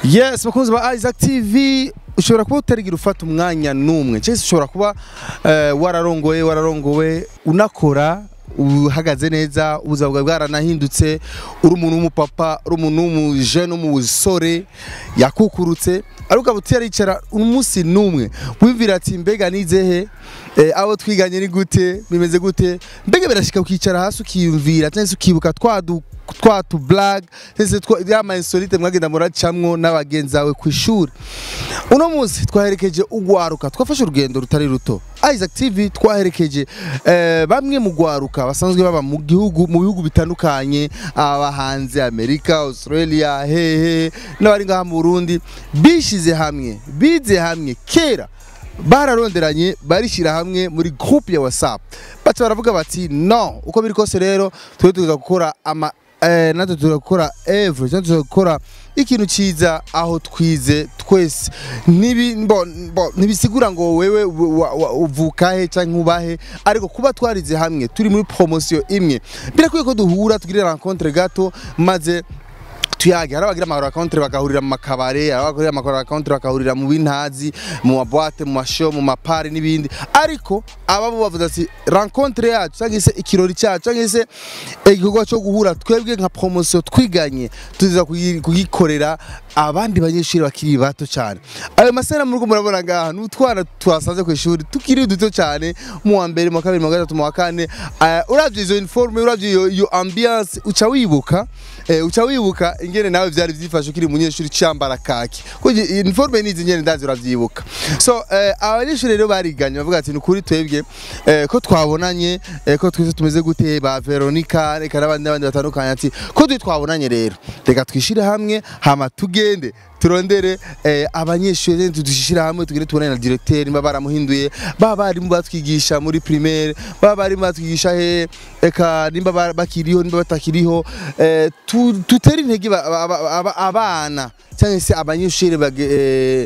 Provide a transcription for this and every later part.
yes bakunzi ba Isaac TV ushobora kuba utarigira ufata umwanya n'umwe cyangwa se ushobora kuba eh, wararongoye wararongowe unakora uhagaze neza ubuzima bwawe bwaranahindutse uri umuntu w'umupapa uri umuntu w'umujene w'umusore yakukurutse ariko ukaba utaricara umunsi n'umwe wumvira ati mbega nizehe eh, abo twiganye ni gute bimeze gute mbega birashika ukicara hasi ukiyumvira cyangwa se ukibuka twadu twa tu blague ndetse yama insolite mwagenda muracamwo n'abagenzi bawe ku ishuri uno munsi twaherekeje ugwaruka twafashe urugendo rutari ruto Isaac TV twaherekeje eh, bamwe mu gwaruka basanzwe baba mu gihugu mu bihugu bitandukanye aba hanze Amerika Australia hehe n'abari ngaha mu Burundi bishize hamwe bize hamwe kera bararonderanye barishyira hamwe muri groupe ya WhatsApp baca baravuga bati no uko biri kose rero twe tuza gukora ama eh, natwe tuza gukora evre natwe tuza gukora ikintu ciza aho twize twese Ntibi- mbo- mbo- ntibisigura ngo wewe wa- wa- uvukahe canke ubahe ariko kuba twarize hamwe turi muri promotion imwe birakwiye ko duhura tugire rencontre gato maze tuyage hari abagira amakaro akontre bagahurira mu makabare hari abagira amakaro akontre bagahurira mu bintazi mu maboite mu mashow mu mapari n'ibindi ariko ababo bavuze ati rencontre yacu cyangwa se ikirori cyacu cyangwa se igikorwa cyo guhura twebwe nka promotion twiganye tuza kuyi- kugikorera abandi banyeshuri bakiri bato cyane ayo masera muri murabona ngaha n'utwana twasanze ku ishuri tukiri duto cyane mu wa mbere mu wa kabiri mu wa gatatu mu wa kane Eh, uravye izo uniforme uravye iyo iyo ambiance uca wibuka eh, uca wibuka ingene nawe vyari vyifashe ukiri umunyeshuri cyambara kaki kuko uniforme nizi ngene ndazi uravyibuka so eh, abanyeshuri rero bariganye bavuga ati nukuri twebwe eh, ko twabonanye eh, ko twese tumeze gute ba Veronica reka n'abandi n'abandi batandukanye ati ko twe twabonanye rero reka twishire hamwe hama tugende turondere eh, abanyeshuri tudushyira hamwe tugire tubonane na directeur niba baramuhinduye baba barimu batwigisha muri primaire baba barimu batwigisha he eka nimba ba- bakiriho nimba batakiriho eh, tu- tutere intege ba- aba- aba- abana cyangwa se abanyeshuri bage- eh,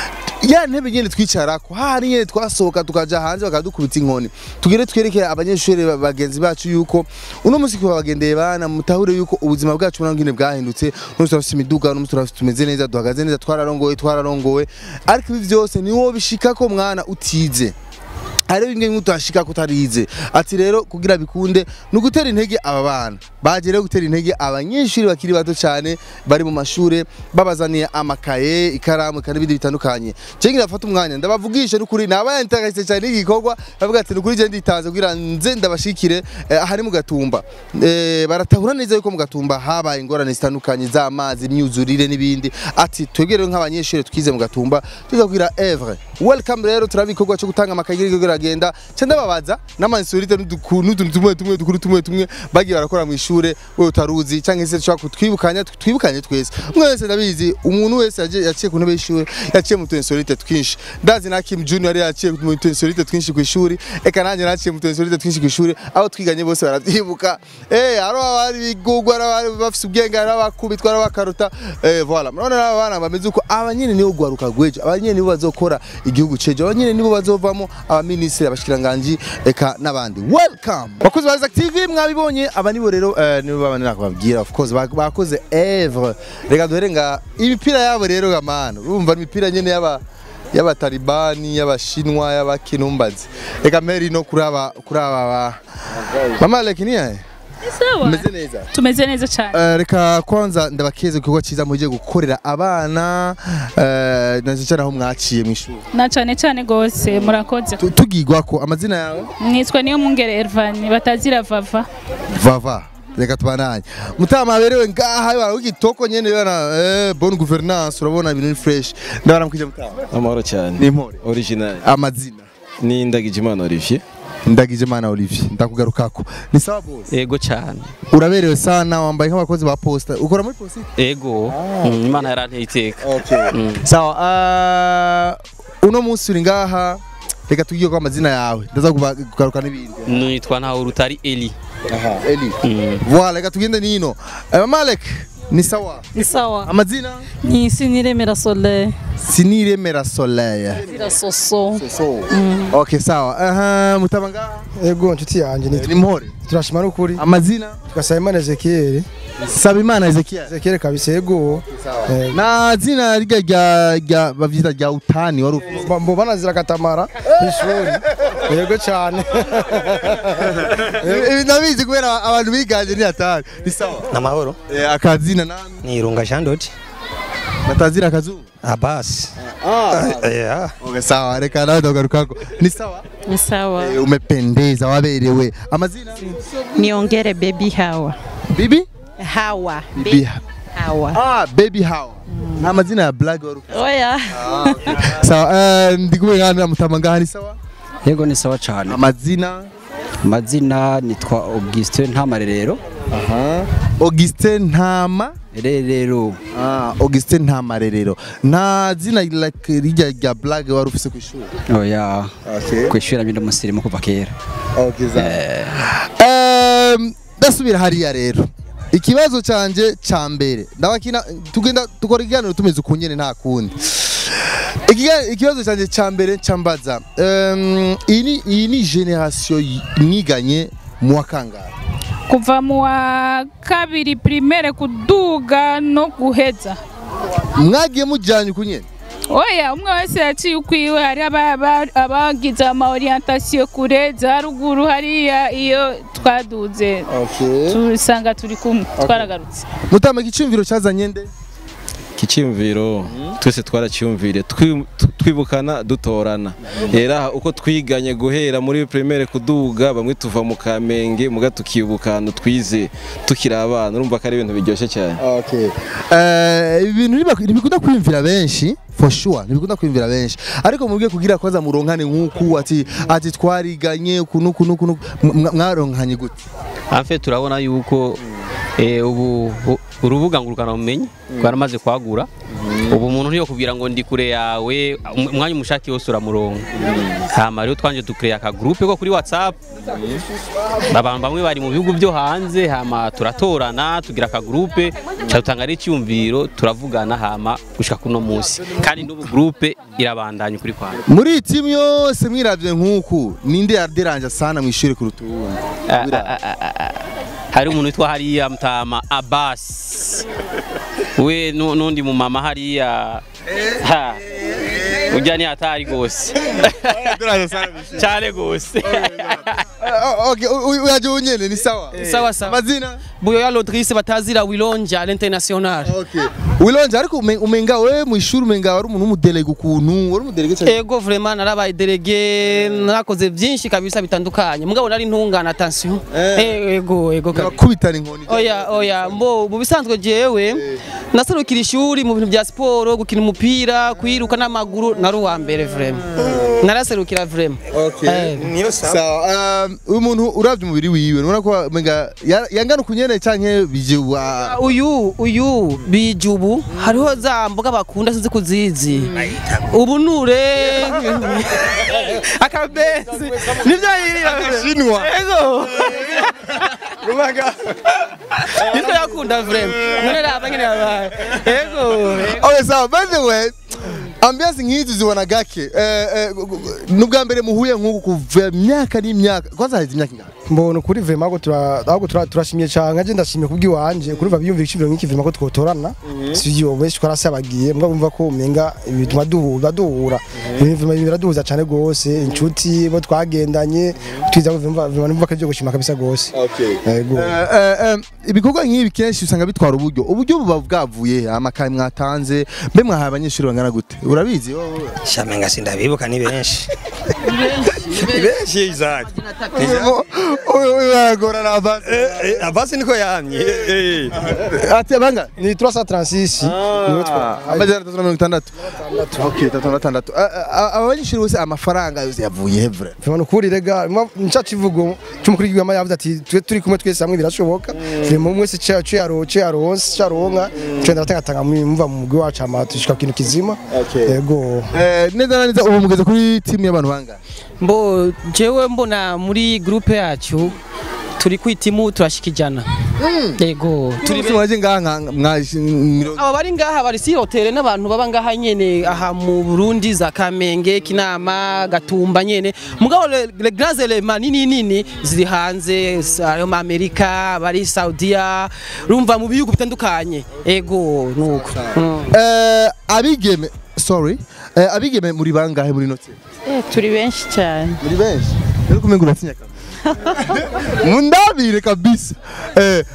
ya ntebe nyene twicarako hari nyene twasohoka tukaja hanze bakadukubita inkoni tugire twereke abanyeshuri ba- bagenzi bacu yuko uno munsi kuba bagendeye bana mutahure yuko ubuzima bwacu burangine bwahindutse uno turafise imiduga uno turafise tumeze neza duhagaze neza twararongowe twararongowe ariko ibi byose ni wowe bishikako mwana utize hariho bimwe bimwe utashika kutarize ati rero kugira bikunde ni ugutera intege aba bana baje rero gutera intege abanyeshuri bakiri bato cyane bari mu mashure babazaniye amakaye ikaramu kandi n'ibindi bitandukanye cengi ndafata umwanya ndabavugisha n'ukuri nabayantagaritse cyane n'igikorwa bavuga ati nukuri je nditanze kugira nze ndabashikire eh, ahari mu gatumba eh, baratahura neza yuko mu gatumba habaye ingorane zitandukanye z'amazi imyuzurire n'ibindi ati twebwe rero nk'abanyeshuri twize mu gatumba tuza kugira evre welcome rero turaba igikorwa cyo gutanga amakaye kiriko kiragenda cyo ndababaza n'amansurite n'utuntu tumwe tumwe dukuru tumwe tumwe bagiye barakora mu ishure wewe utaruzi cyangwa se dushobora kutwibukanya twibukanye twese umwe wese ndabizi umuntu wese yaje- yaciye ku ntebe y'ishuri yaciye mu tunsurite twinshi ndazi na Kim Junior yari yaciye mu tunsurite twinshi ku ishuri eka nanjye naciye mu tunsurite twinshi ku ishuri aho twiganye bose baravyibuka eh haro abari bigugwa abari bafise ubwenge hari abakubitwa hari abakaruta eh voilà murabona aba bana bameze uko abanyene nibo gwaruka gwejo abanyene nibo bazokora igihugu cejo abanyene nibo bazovamo abaminisitiri abashikiranganji eka n'abandi welcome bakozi ba Isaac TV mwabibonye aba nibo rero eh, nibo baba nakubabwira of course bak- bakoze evre reka duhere nga imipira yabo rero gamana urumva imipira nyene yaba y'abatalibani y'abashinwa y'abakinumbazi reka meri no kuri aba kuri aba ba- mama lekini yahe Sawa. meze neza Tumeze neza cyane. Eh, reka kwanza ndabakeze igikorwa cyiza mugiye gukorera abana eh, na cyane aho mwaciye mu ishuri Na cyane cyane gose murakoze. Tu- tugigwako amazina yawe Nitwa niyo mungere Ervan batazira vava. vava reka tubananye mutama berewe ngaha bana w'igitoko nyene bana eh, bonne gouvernance urabona ibintu ni fresh ndabara mukije mutama amahoro cyane ni impore original amazina ni ndagijimana olivier ndagije mana Olivier ndakugarukako ni sawa boss ego cyane uraberewe sana wambaye nk'abakozi ba posta ukora muri posta ego Mm, imana yaranteye iteka okay Mm. sawa uh, uno munsi uri ngaha reka tugire ko amazina yawe ndaza kuba- kugaruka n'ibindi nitwa ntawe rutari eli aha eli Mm. voilà reka tugende nino Eh, Malek ni sawa Ni sawa. amazina Ni Siniremera Soleil. siniremera soleil Zira Soso. okay sawa aha mutabanga Ego nshuti yanjye ni ni mpore turashima n'ukuri amazina tugasaba Imana Ezekiel sabimana ezekiel Ezekiel kabisa ego Eh, na zina rya rya rya bavyita rya utani wari ufite ba- mbo banazira katamara ishuri yego cyane Ibi ndabizi kubera abantu biganje ni hatari ni sawa Namahoro Eh, akazina nani ni Irunga Jean Dodi batazira akazuba Abbas yeah. okay sawa reka nawe ndagarukako ni sawa Ni sawa. Eh, umependeza waberewe amazina Niongere baby Hawa. bibi Hawa. bibi Hawa. ah baby how ni amazina ya black wari ufite Oya. sawa eh, ndi kumwe ngana na mutamanga ni sawa yego ni sawa cyane amazina amazina nitwa Augustin Ntamarerero Augustin Ntama rerero Ah, Augustin Ntamarerero nta zina like rijya rya black wari ufise ku ishuri oya okay kwishura mbi umusirimu kuva kera okay um, ndasubira hariya rero ikibazo canje ca mbere ndabakina tugenda dukora ikiganiro tumeze ukunyene nta kundi Ikiga- ikibazo canje ca mbere cambaza um, iyi ni- iyi ni generation y- mwiganye mu wa kangahe kuva mu wa kabiri primaire kuduga no guheza mwagiye mujyanye ukunyene oya umwe wese yaciye ukwiwe hari aba- aba- abagize ama orientation kure za ruguru hariya iyo twaduze tusanga turi kumwe twaragarutse mutama igicumviro cazanye nde Kicimviro twese twaracyumvire twi- tu- twibukana dutorana era uko twiganye guhera muri primaire kuduga bamwe tuva mu Kamenge muga tukibukana twize tukiri abana urumva ko ari ibintu biryoshye cyane Okay. Eh, ibintu ntibiba- ntibikunda kwiyumvira benshi for sure ntibikunda kwiyumvira benshi ariko mubwiye kugira koza muronkane nk'uku ati ati twariganye ukuntu ukuntu ukuntu mwa- mwaronkanye gute Hafe turabona yuko eh, ubu u- urubuga ngurukana bumenyi rwaramaze kwagura ubu umuntu ntiyo kubwira ngo ndi kure yawe um- umwanya umushaki wose uramuronka hama rero twanje dukreye aka groupe ko kuri WhatsApp abantu bamwe bari mu bihugu byo hanze hama turatorana tugira aka groupe cyatanga ari icyumviro turavugana hama gushika kuno munsi kandi n'ubu groupe irabandanya kuri kwanjye muri iyi timu yose mwiravye nk'uku ninde yaderanje sana mu ishuri kuruta uwundi Ah, ah, ah, ah, ah. hari umuntu witwa hariya mutama Abbas we nu- n'undi mu mama hariya ha ujya ni hatari gose cyane gose Ah, okay u- u- uyaje unyene ni sawa sawa sawa amazina buyoya lodrise batazira wilonja à l'international okay wilonje ariko umen- umenga we mu ishuri umenga wari umuntu w'umudelege ukuntu wari umudelege cyane ego vraiment narabaye delege narakoze byinshi kabisa bitandukanye mugabo nari ntungana attention Eh, ego ego kabisa. kubitana inkoni oya oya mbo mu bisanzwe jewe naserukira ishuri mu bintu bya siporo gukina umupira kwiruka n'amaguru nari uwa mbere vraiment naraserukira vraiment Eh. niyo sawa sawa um, uyu muntu uravye umubiri wiwe nubona ko umenga ya- yangana ukunyene canke bije wa uyu uyu bijubu hariho za mboga bakunda sinzi kuzizi ubunure akabenzi nivyo yirira Agashinwa. ego nitwo yakunda vrema none raba nyene yabaye ego ego. Okay, sawa by the way ambiance nk'izi zibona gake eh, eh, gu- gu- n'ubwa mbere muhuye nk'uku kuva imyaka n'imyaka kwanza haheze imyaka ingana mbona ukuri vema ahubwo tura- ahubwo tura- turashimye cyane nkaje ndashimye kubw'iwanje kuri biyumvira icibiro nk'iki vema ko twotorana sivyo benshi twarasabagiye mbwa bumva ko umenga bituma duhura duhura ibintu vema biraduhuza cyane gose inshuti bo twagendanye twiza vema vema numva ko ibyo gushima kabisa gose yego Eh, eh, eh, ibikorwa nk'ibi kenshi usanga bitwara uburyo uburyo buba bwavuye he? amakaye mwatanze mbe mwahaye abanyeshuri bangana gute urabizi wowe? shamenga sindabibuka ni benshi ni benshi izaki Uyu- uyu aragorana abasi. Abbas niko yamye eh, eh. ati abanga ni 336 niwe twa amajana atatu na mirongo itandatu Okay, atatu na gatandatu Ah, ah, aba banyeshuri bose amafaranga yose yavuye he vre vema nukuri rega nca kivugo cy'umukuru w'igihugu yavuze ati twe turi kumwe twese hamwe birashoboka vema umwe wese cyo cyo yaro cyo yaronse cyo aronka cyo ndatangatanga mumva mu mugwi wacu ama tushika ku kintu kizima yego Eh, neza na neza ubu mugeze kuri timu y'abantu bangana mbo jewe mbona muri groupe yacu turi kwitimu turashika ijana yego turi turi mwaje ngaha nka mwaje mirongo aba bari ngaha bari si hoteli n'abantu baba ngaha nyene aha mu Burundi za Kamenge Kinama Gatumba nyene mugabo le, le grands éléments nini nini ziri hanze ayo mu Amerika bari Saudiya rumva mu bihugu bitandukanye ego nuko Mm. eh abigeme sorry eh abigeme muri bangahe muri note Eh, turi benshi cyane muri benshi rero kumenga uratinya kabisa mundabire kabisa eh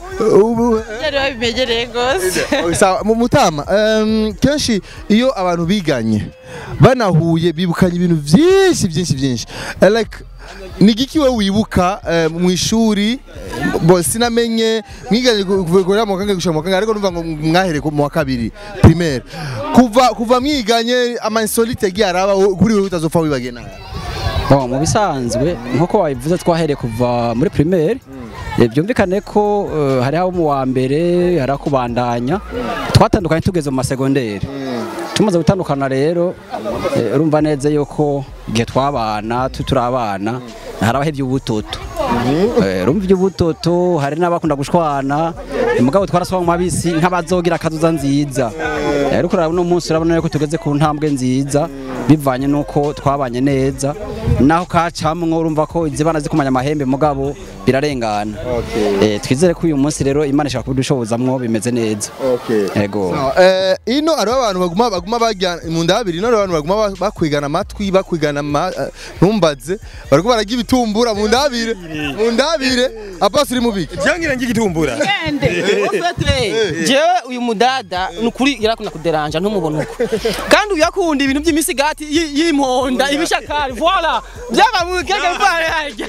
ubu byari babimegereye rwose sawa mu mutama em, kenshi iyo abantu biganye banahuye bibukanye ibintu byinshi byinshi byinshi Eh, like ni giki we wibuka eh, mu ishuri bo sinamenye mwiganye kuva mu kangahe gushika mu kangahe ariko numva ngo mwahere ku- mu wa kabiri primaire kuva kuva mwiganye ama insolite yagiye araba wo- kuri wewe utazopfa wibagiye nawe Bon, mu bisanzwe nk'uko wabivuze twahereye kuva muri primaire Eh, byumvikane ko eh, hari abo mu wa mbere hari ako kubandanya twatandukanye tugeze mu masegonderi tumaze gutandukana rero eh, urumva neza yuko igihe twabana tu- turi abana hari abahevye ubutoto Eh, urumva iby'ubutoto hari n'abakunda gushwana eh, mugabo twarasoma mu mabisi nk'abazogira akazuza nziza Eh, ariko urabona uno munsi urabona yuko tugeze ku ntambwe nziza bivanye n'uko twabanye neza naho kacamwo urumva ko izibana zikumanya amahembe mugabo birarengana Eh, twizere ko uyu munsi rero imana ishaka kudushobozamwo bimeze neza yego Eh, ino hariho abantu baguma baguma bajya mu ndabiri ino hariho abantu baguma ba- bakwigana amatwi bakwigana ama- eh, ntumbaze bariko barajya ibitumbura mu ndabire mu ndabire apasi uri mubiki Jangira ngigitumbura. Gende. Ofete jewe uyu mudada nukuri yarakunda kuderanja ntumubona uko kandi uyu yakunda ibintu by'imisigati y- y'imponda ibishakari voilà byaba mu keke bivare harya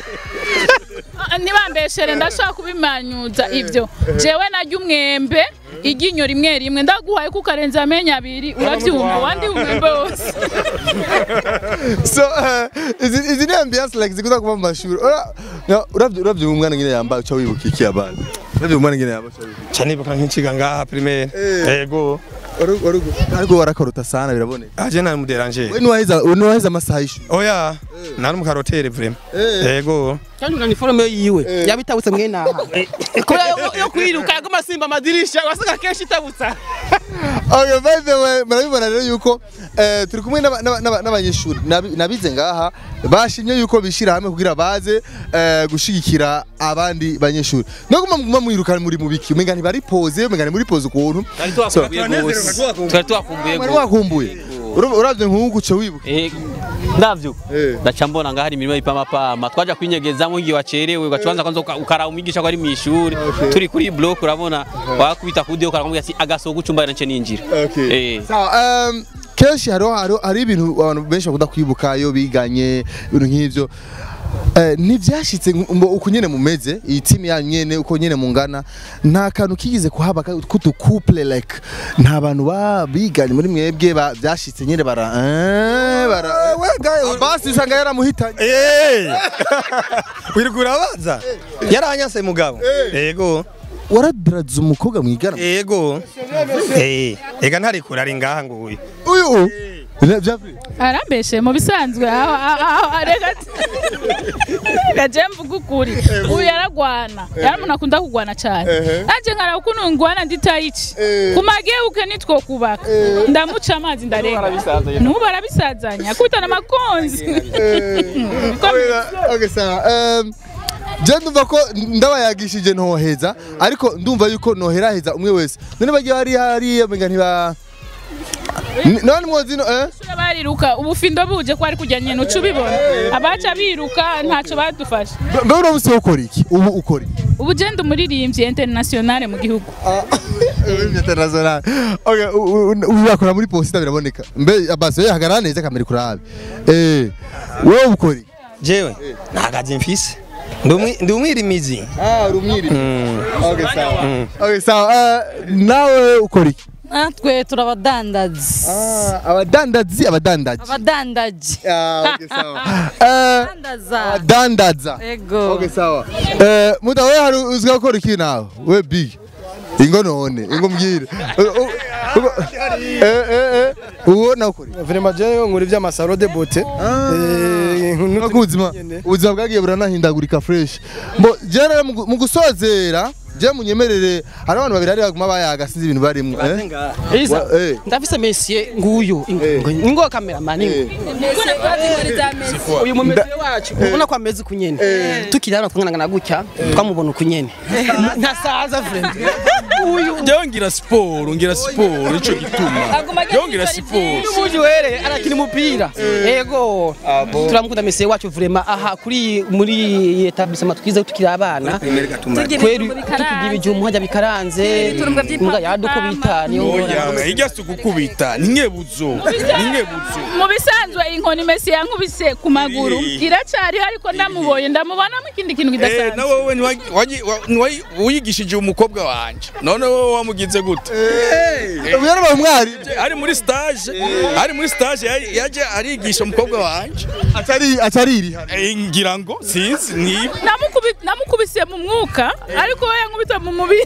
ntibambeshere ndashaka kubimanyuza ibyo jewe narya umwembe iryinyo rimwe rimwe ndaguhaye ko ukarenza amenyo abiri urabyumva wandi umwembe wose so eh, izi izi ni ambiance like zikunda kuba mu mashuri Ura- na- uravye uravye umwana ngene yambaye uca wibuka iki abana uravye umwana ngene yambaye uca wibuka Cyane buka nk'inciga ngaha primaire. Yego. Waru- waru- ariko warakarota sana biraboneka Aje na muderanje. we niwaheza niwaheza amasaha y'ishuri Oya. Nari mu karotere vraiment. Yego. kandi una niforume yiwe yabitabutse mwene aha kubera yo- yo kwiruka yaguma asimba amadirisha wasanga kenshi itabutsa Okay, by the way, murabibona rero yuko eh, turi kumwe n'aba- n'aba- n'aba- n'abanyeshuri Nabi- nabize ngaha bashimye yuko bishira hamwe kugira baze eh, gushigikira abandi banyeshuri no guma muguma mwirukana muri mubiki umenga ntibari pose umenga ni muri pose ukuntu twari twakumbuye rwose twari twakumbuye mwari rwose wakumbuye Ura- uravye nk'uku uca wibuka Eh, ndavyo Eh. ndaca mbona ngaho hari imirimo y'ipamapama twaja kwinyegezamo igihe wacerewe ugacubanza kwanza uka- ukaraba umwigisha ko ari mu ishuri turi kuri block urabona wakubita ku dio ukaramubwira ati agasogo ucumba nance ninjira Eh. Sawa, um, kenshi hariho hariho- hari ibintu abantu benshi bakunda kwibuka iyo biganye ibintu nk'ivyo Eh, ntibyashitse ngo uko nyene mumeze iyi timu yanyu nyene uko nyene mungana nta kantu kigize kuhaba ka- kutu couple like nta bantu ba biganye muri mwebwe ba- byashitse nyene bara eh, bara basi usanga yaramuhitanye Eh. Wirugura baza. Yaranyase mugabo. Yego. waradiraza umukobwa mwigana Yego. Eh. Ega ntari kurari ngaha nguyu. uyu Bya- bya- arambeshe mu bisanzwe aho aho- aho reka gaje mvuga ukuri uyu yaragwana yari umuntu akunda kugwana cyane nanjye nkaraba ukuntu ngwana nditayici ku mageuke nitwo kubaka ndamuca amazi ndarenga n'ubu arabisazanya akubitana amakonzi Okay, sawa. Um, je ndumva ko ndabayagishije ntoheza ariko ndumva yuko noheraheza umwe wese none bagiye hari hariya menga ntiba Ni- none mwozi no eh Abanyeshuri bariruka ubufindo buje ko ari kujya nyene uca ubibona abaca biruka ntacyo badufasha mbe uno musi ukora iki ubu ukora iki ubu je ndi umuririmbyi internationale mu gihugu international okay u- u- u- ubu bakora muri posita biraboneka mbe abasi yo hagarara neza kamera kurabe eh wowe ukora iki Jewe. Nagaje mfise. Ndumwi ndumwirimizi. ah rumwiri okay sawa okay sawa eh, nawe ukora iki natwe turabadandazi ah abadandazi abadandaji abadandaji ah okay sawa eh dandaza abadandaza ego Okay sawa. Eh muda we hari uzga gukora iki nawe? We big. Ingo none, ingo mbwira. Eh eh eh uwo nawukore vraiment je nkora ivy'amasaro de beauté Eh, nk'utu- Nuko ubuzima nyene. ubuzima bwagiye buranahindagurika fresh mbo je rero mu gu- mu gusozera je munyemerere hari abantu babiri ari baguma bayaga sinzi ibintu barimwo eh? Iza Wa- eh. ndafise mesiye nguyu ingo cameraman uyu mu mesiye wacu ubona ko ameze kunyene tukiri hano twangana gutya twamubona kunyene ntasaza friend uyu Jewe ngira siporo ngira siporo ico gituma Jewe ngira siporo umuji were arakina umupira yego turamukunda mesiye wacu vraiment aha kuri muri etablissement twize tukiri abana kweri tukigira ibijumbu hajya bikaranze mbwa yadukubita niyo Oya hirya si ukukubita ni nkebuzo ni nkebuzo mu bisanzwe inkoni mesi yankubise ku maguru Eh. iracyariho ariko ndamubonye ndamubonamo ikindi kintu Eh, kidasanzwe na wowe ntiwagi- wagi- wa- ntiwayi- wiyigishije umukobwa wanje none wowe wamugize gute ubu yarabaye umwari ari muri stage ari muri stage yari- yaje arigisha umukobwa wanje atari atariri Eh, ngira ngo sinzi niba Namukubi- namukubise mu mwuka ariko we yankubita mu mubiri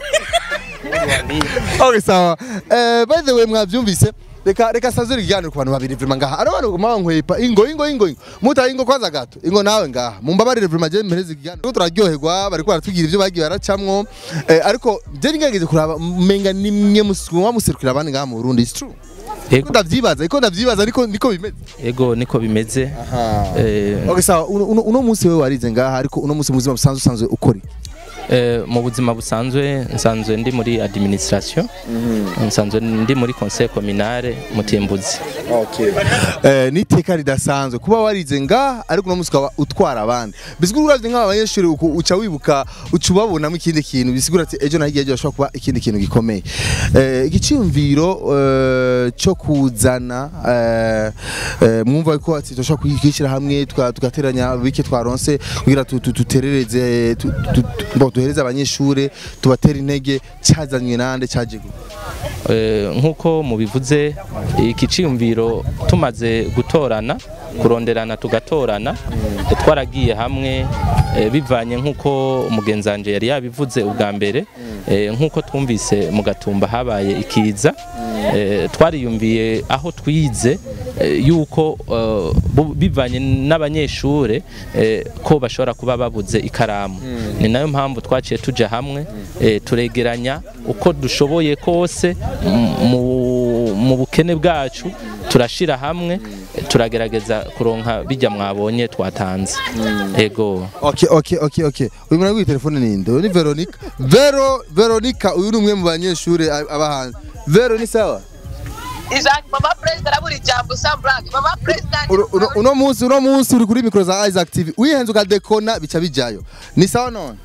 okay sawa eh by the way mwavyumvise reka reka sazuri ikiganiro ku bantu babiri vrema ngaha ari abantu baguma bankwepa ingo ingo ingo ingo muta ingo kwanza gato ingo nawe ngaha mumbabarire vrema je mpereze ikiganiro turaryoherwa bariko baratubwira ivyo bagiye baracamwo eh, ariko je nigerageje kuraba menga nimwe musuma muserukira abandi ngaha mu Burundi it's true Yego. ndavyibaza iko ndavyibaza ariko niko bimeze ego niko bimeze Eh, okay sawa uno, uno, uno munsi wewe warize ngaha ariko uno munsi mu buzima busanzwe usanzwe ukora iki? eh, mu buzima busanzwe nsanzwe ndi muri administration nsanzwe ndi muri conseil communale mutimbuzi eh, n'iteka ridasanzwe kuba warize ngaha ariko uno munsi ukaba utwara abandi bisigura uravye nk'aba banyeshuri uku- uca wibuka uca ubabonamo ikindi kintu bisigura ati ejo na hirya y'ejo hashobora kuba ikindi kintu gikomeye eh, igiciyumviro eh, cyo kuzana eh, eh, mwumva ko ati turashobora kwishyira hamwe tuka- tugateranya bike twaronse kugira tu- tu- tuterereze tu- tu- tu- bo, duhereze abanyeshuri tubatere intege cyazanywe nande cyaje gute? Eh, nk'uko mubivuze iki ciyumviro tumaze gutorana kuronderana tugatorana twaragiye hamwe eh, bivanye nk'uko umugenzi wanje yari yabivuze ubwa mbere eh, nk'uko twumvise mu gatumba habaye ikiza eh, twariyumviye aho twize eh, yuko eh, bu- bivanye n'abanyeshure eh, ko bashobora kuba babuze ikaramu ni nayo mpamvu twaciye tuja hamwe eh, turegeranya uko dushoboye kose m- mu- mu bukene bwacu turashira hamwe eh, turagerageza kuronka bijya mwabonye twatanze ego Okay, okay, okay, okay. Uyu mwana w'i telefone ni nde? Uyu ni Veronica. Vero, Veronica, uyu ni umwe mu banyeshuri a- aba hanze. Vero ni sawa? Isaac, mama president arabura ijambo Sam Black. Mama president Uno- uno- Uno munsi, uno munsi uri kuri mikro za Isaac TV. Wihenze ukadekona bica bijayo. Ni sawa none?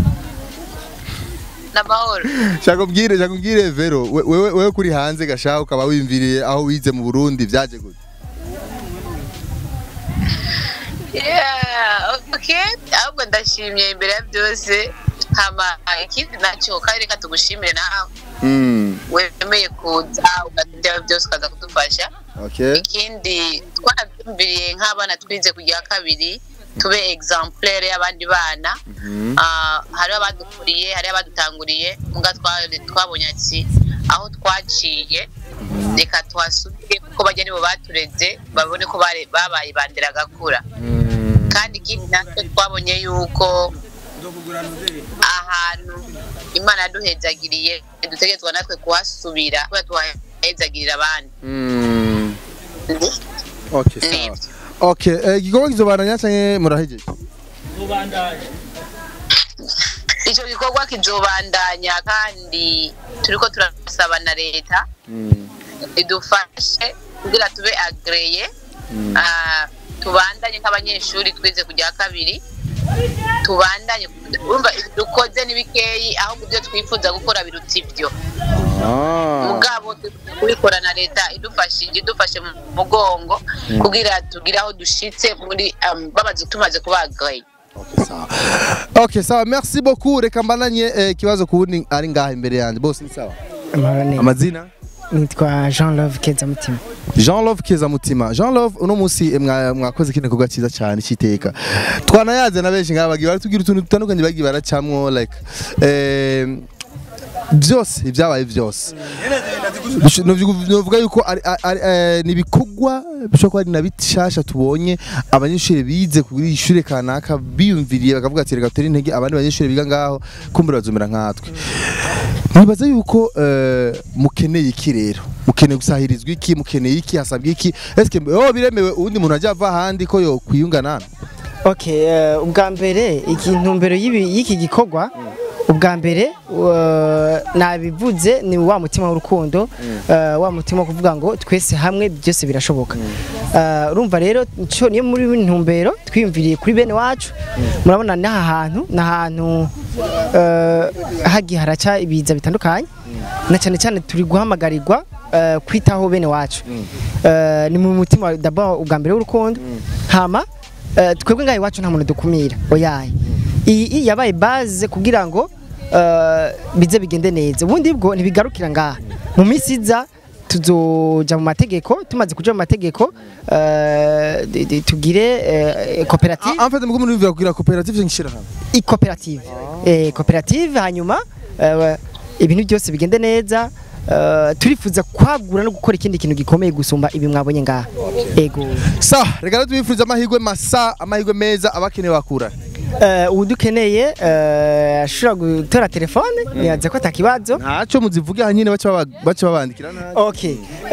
na mahoro. Shaka ubwire, shaka ubwire Vero, we- wewe wewe kuri hanze gashaho ukaba wimviriye aho wize mu Burundi vyaje gute? Yeah, okay. Ahubwo ndashimye imbere ya byose. Hama ikindi nacyo kandi reka tugushimire nawe. Mm. Wemeye kuza ugatera byose ukaza kudufasha. Okay. Ikindi twarabyumviriye nk'abana twize kujya kabiri tube exemplaire y'abandi bana. Ah, hariho abadukuriye hariho abadutanguriye muga twa- twabonye ati aho twaciye reka tuhasubire kuko bajya nibo batureze babone ko bare- babaye bandera gakura kandi ikindi natwe twabonye yuko ahantu imana yaduhezagiriye dutegerezwa natwe kuhasubira kubera tuhahezagirira abandi Mm. Okay, sawa. Okay, eh, igikorwa kizobandanya canke murahejeje? icyo gikorwa kizobandanya kandi turiko turasaba na leta idufashe kugira tube agreye Ah, tubandanye nk'abanyeshuri twize kujya kabiri tubandanye urumva dukoze n'ibikeyi ahubwo ibyo twifuza gukora biruta ibyo mugabo kubikora na leta idufashije idufashe mu mugongo kugira tugire aho dushitse muri um, bamaze tumaze kuba agreye Okay, sawa. Merci beaucoup. Reka mbananye eh, kibazo kuwundi ari ngaha imbere yanjye. Bose ni sawa? Amazina? nitwa Jean Love Kezamutima Jean Love Keza Mutima. Jean Love uno munsi eh, mwa- mwakoze kino gikorwa cyiza cyane cyiteka. Twanayaze na benshi ngaha bagiye baratubwira utuntu dutandukanye bagiye baracamwo like eh byose ibyabaye byose Bish- novuga- novuga yuko ari- ari- eh, ni ibikorwa bishobora kuba ari na bishasha tubonye abanyeshuri bize kuri ishure kanaka biyumviriye bakavuga ati reka tere intege abandi banyeshuri biga ngaho kumbura bazomera nkatwe nibaza yuko eh, mukeneye iki rero mukeneye gusahirizwa iki mukeneye iki hasabwa iki eske oh biremewe uwundi muntu ajya ava ahandi ko yo kwiyunga nana Okay, eh, ubwa mbere intumbero y'ibi- y'iki gikorwa ubwa mbere eh, nabivuze ni wa mutima w'urukundo eh, wa mutima wo kuvuga ngo twese hamwe byose birashoboka Eh, urumva rero nico- niyo muri ntumbero twiyumviriye kuri bene wacu murabona n'aha hantu ni ahantu eh, hagiye haraca ibiza bitandukanye na cyane cyane turi guhamagarirwa eh, kwitaho bene wacu Eh, ni mu mutima d'abord ubwa mbere w'urukundo hama eh, twebwe ngaho iwacu nta muntu dukumira oyaye iyi iyi yabaye base kugira ngo eh, bize bigende neza ubundi bwo ntibigarukira ngaha mu minsi iza tuzoja mu mategeko tumaze kuja mu mategeko eh, di- di- tugire eh, koperative en fait mugo muri kugira koperative ngishira hamwe i koperative eh koperative hanyuma eh, ibintu byose bigende neza eh, turifuza kwagura no gukora ikindi kintu gikomeye gusumba ibi mwabonye ngaha ego sa reka rero tubifuriza amahirwe masa amahirwe meza abakeneye bakura Eh, ubu dukeneye eh, ashobora gutora telefone nibaza ko atakibazo ntaco muzivuge hanyine baca baba- baca babandikira nabi ok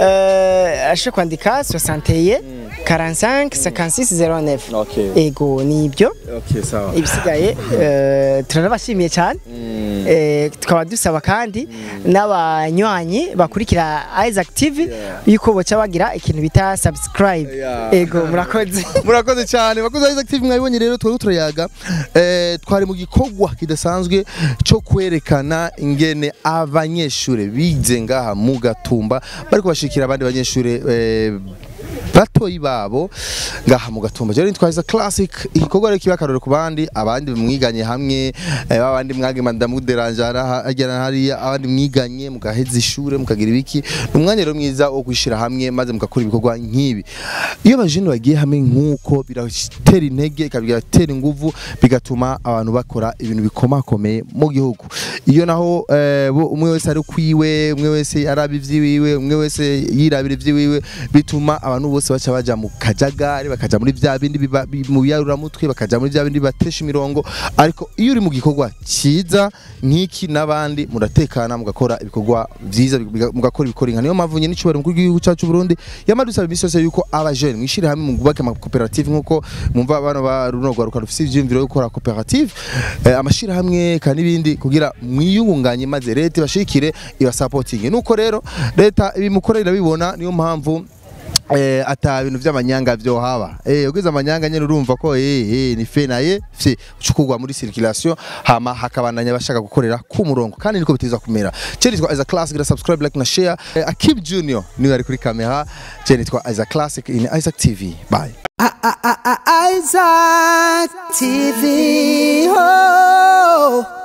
eh, ashobora kwandika 61 45 56 09 ego ni ibyo okay sawa ibisigaye eh, turanabashimiye cyane Eh, tukaba dusaba kandi n'abanywanyi bakurikira Isaac TV yuko boca bagira ikintu bita subscribe ego murakoze murakoze cyane bakoze Isaac TV mwabibonye rero twari turayaga eh, twari mu gikorwa kidasanzwe cyo kwerekana ingene abanyeshure bize ngaha mu gatumba bariko bashikira abandi banyeshure eh, batoyi babo ngaha mu gatumba rero nitwaza classic igikorwa rero kiba akarorero ku bandi abandi mwiganye hamwe eh, abandi mwage madamu deranjara agera hariya abandi mwiganye mugaheza ishure mukagira ibiki ni umwanya rero mwiza wo kwishira hamwe maze mugakora ibikorwa nk'ibi iyo abajene bagiye hamwe nk'uko biratera intege bigatera inguvu bigatuma abantu bakora ibintu bikomakomeye mu gihugu iyo naho eh, bo- umwe wese ari kwiwe umwe wese araba ivy'iwiwe umwe wese yirabira ivy'iwiwe bituma abantu bose baca baja mu kajagari bakaja muri vya bindi biba- bi- mu biyaruramutwe bakaja muri vya bindi batesha imirongo ariko iyo uri mu gikorwa cyiza nk'iki n'abandi muratekana mugakora ibikorwa vyiza biga- mugakora ibikorinka niyo mpamvu nyine n'icubahiro mukuru w'igihugu cyacu Burundi yamadusaba imisi yose yuko abajene mwishire hamwe mugubake amakoperative nk'uko mwumva bano ba runo rwaruka rufise ivyiyumviro yo gukora koperative eh, amashirahamwe kandi n'ibindi kugira mwiyungunganye maze leta ibashikire ibasapotinge nuko rero leta ibimukorera irabibona niyo mpamvu eh ata bintu by'amanyanga byo haba eh ugeze amanyanga nyene urumva ko eh eh ni fe naye fye cukugwa muri circulation hama hakabananya bashaka gukorera ku murongo kandi niko biteza kumera ceri twa as a classic gira subscribe like na share eh, Akib Junior niwe ari kuri kamera ceri twa as a classic in Isaac TV bye Isaac TV. Oh.